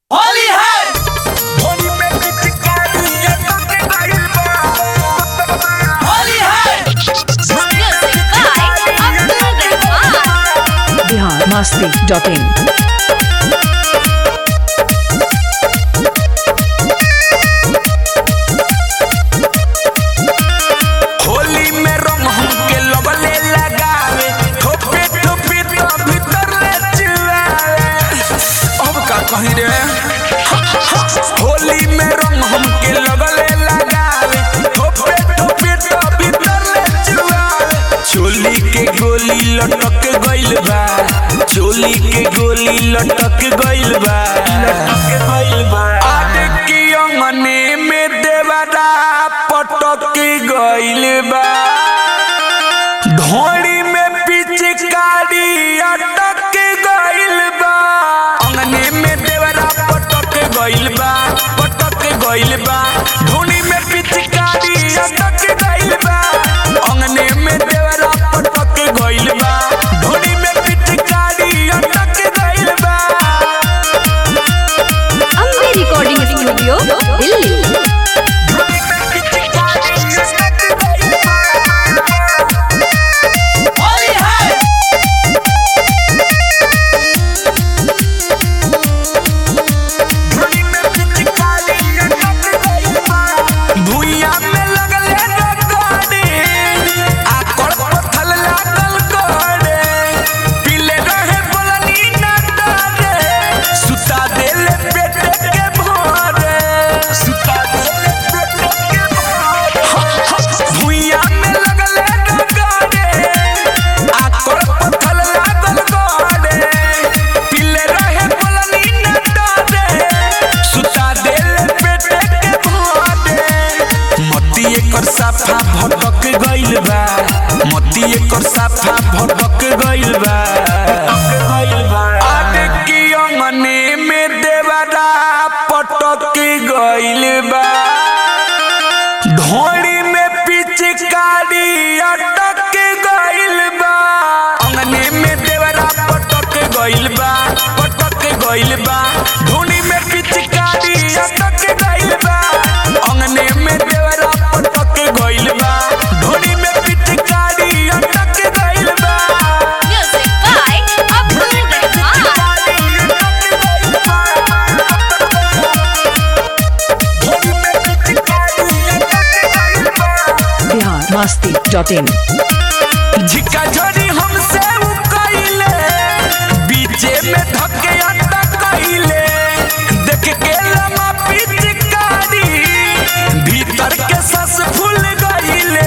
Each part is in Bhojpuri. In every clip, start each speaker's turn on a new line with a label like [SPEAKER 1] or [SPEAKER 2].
[SPEAKER 1] होली है होली है
[SPEAKER 2] बिहार मस्ती डॉट इन
[SPEAKER 3] होली में रंग हमके लगले लगावे ठोपे ठोपे तो भीतर ले चिल्लावे अब का कहीं रे होली में रंग हमके लगले लगावे ठोपे ठोपे तो भीतर ले चिल्लावे चोली के गोली लटक गइल बा चोली के गोली लटक गइल बा लटक गइल बा आटे की अंगने में देवरा पटक गइल बा ढोड़ी में पिचकारी अटक गइल बा अंगने में देवरा पटक गइल बा पटक गइल बा ढोड़ी में पिचकारी अटक गइल बा अंगने में देवरा पटक गइल बा ढोड़ी में पिचकारी अटक गइल बा
[SPEAKER 4] अम्बे रिकॉर्डिंग स्टूडियो दिल्ली
[SPEAKER 1] होली है
[SPEAKER 3] भुइया में लगले रगड़े, आकड़ पत्थल लागल गड़े, पीले रहे बोलनी न डरे, सुता देले पेटे के भरे, सुता देले पेटे के भरे। भुइया में लगले रगड़े, आकड़ पत्थल लागल गड़े, पीले रहे बोलनी न डरे, सुता देले पेटे के भरे। मती एकर साफा भटक गइल बा मती एकर साफा भटक गइल बा आटे की अंगने में देवरा पटक गइल बा ढोड़ी में पिचकारी अटक गइल बा अंगने में देवरा पटक गइल बा पटक गइल बा ढोड़ी में पिचकारी अटक गइल बा अंगने में देवरा पटक गइल बा ढोड़ी में पिचकारी अटक गइल बा
[SPEAKER 4] music by Abdul Rahman
[SPEAKER 2] Bihar Masti dot in
[SPEAKER 3] झिका झोरी हमसे उ कइले बीचे में धके अड्डा कइले देख के लमा पिचकारी भीतर के सस फूल गइले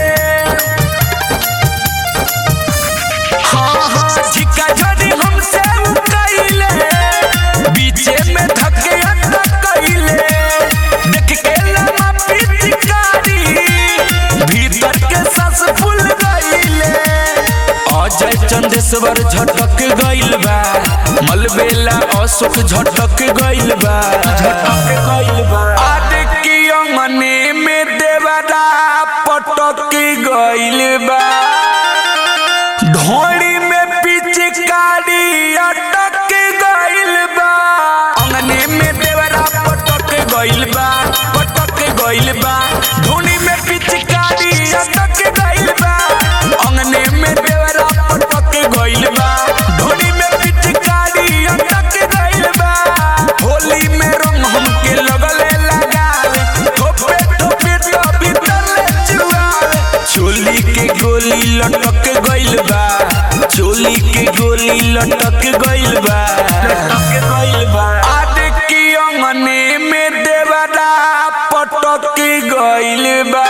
[SPEAKER 3] हाँ हाँ झिका झोरी हमसे उ कइले बीचे में धके अड्डा कइले देख के लमा पिचकारी भीतर के सस फूल गइले अजय चंदेश्वर झटक गइल बा मलबेला अशोक झटक गइल बा झटक गइल बा आटे की अंगने में देवरा पटक गइल बा ढोड़ी में पिचकारी अटक गइल बा अंगने में देवरा पटक गइल बा पटक गइल बा ढोड़ी में पिचकारी अटक गइल बा अंगने में देवरा पटक गइल बा ढोड़ी में पिचकारी अटक गइल बा होली में रंग हमके लगले लगावे ठोपे ठोपे तो भीतर ले चुआवे चोली के गोली लटक गइल बा चोली के गोली लटक गइल बा लटक गइल बा आटे की अंगने में देवरा पटक गइल बा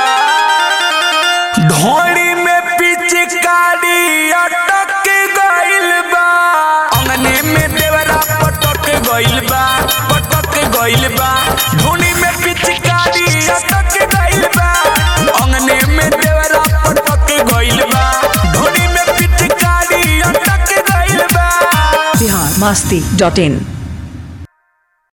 [SPEAKER 3] ढोड़ी में पिचकारी अटक गइल बा अंगने में देवरा पटक गइल बा पटक गइल बा ढोड़ी में पिचकारी अटक गइल बा अंगने में देवरा पटक गइल बा ढोड़ी में पिचकारी अटक गइल बा
[SPEAKER 2] बिहार मस्ती डॉट इन